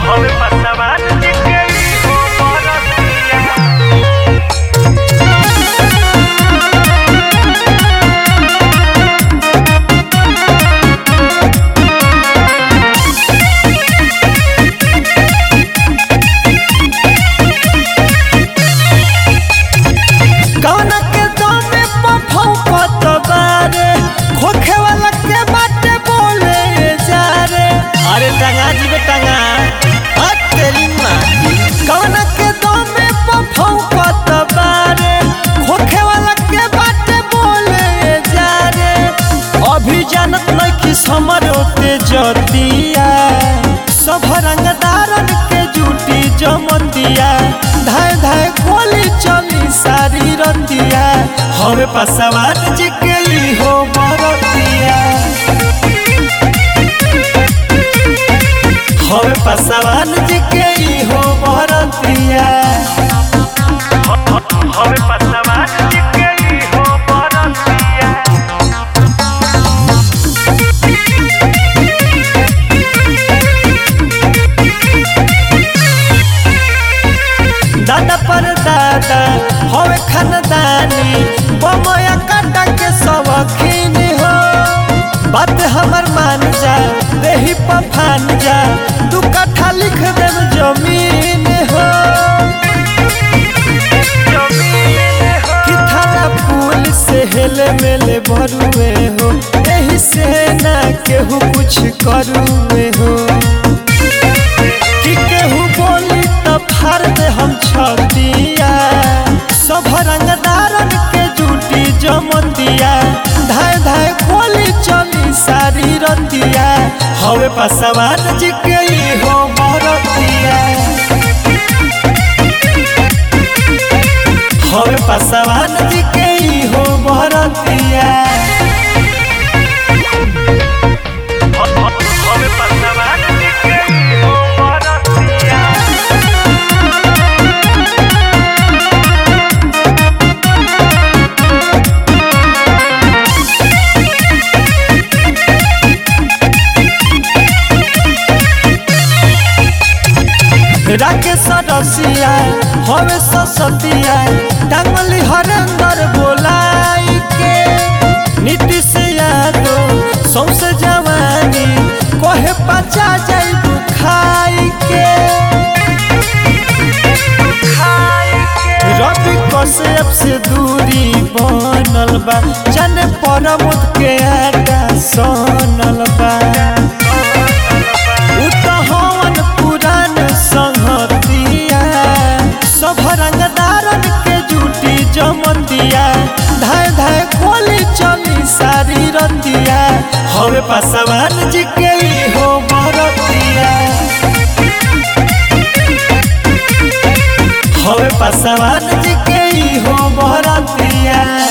Joven pasaban y que hijo conocía. कौन के दमे पफौकत बारे खोखे वाला के बाटे बोले जा रे अरे टंगा जी बे टंगा आ तेरी माँ कौन के दमे पफौकत बारे खोखे वाला के बाटे बोले जा रे अभी जानत नहीं समर होते जतिया सब रंगदारन के जूटी जमतिया धाय धाय गोली चली सारी रतिया हवे पसवान जी के ली हो बरतिया हवे पसवान जी के ली हो बरतिया Joven pasaban y que hijo conocía. दादा पर दादा हवे खानदानी बमया काटा के सबखीन हो बात हमर मान जा देही पफान जा दू कट्ठा लिख देम जमीन हो कि थाना पुल से हेले मेले भरुए हो एही से ना केहू कुछ करुए हो कि केहू बोली त फाड़ दे हम छतिया सब रंगदारन के जूटी जमतिया धाय धाय गोली चली सारी रतिया हवे पसवान जी के ई हो बरतिया हवे पसवान जी के ई हो बरतिया Joven pasaban y que hijo conocía. Rakesh रसिया हवे ससतिया टांगली हरेंद्र बोलाई के नीतीश यादव सौसे जवानी कहे पचा जाई खाई के रवि कश्यप से दूरी बनल बा जाने परमुद के आटा सनल बा उ त हवन पुरान संहतिया सब रंगदारन के जूटी जमतिया धाय धाय गोली चली सारी रतिया हवे पसवान जी के ई हो बरतिया हवे पसवान जी के ई हो बरतिया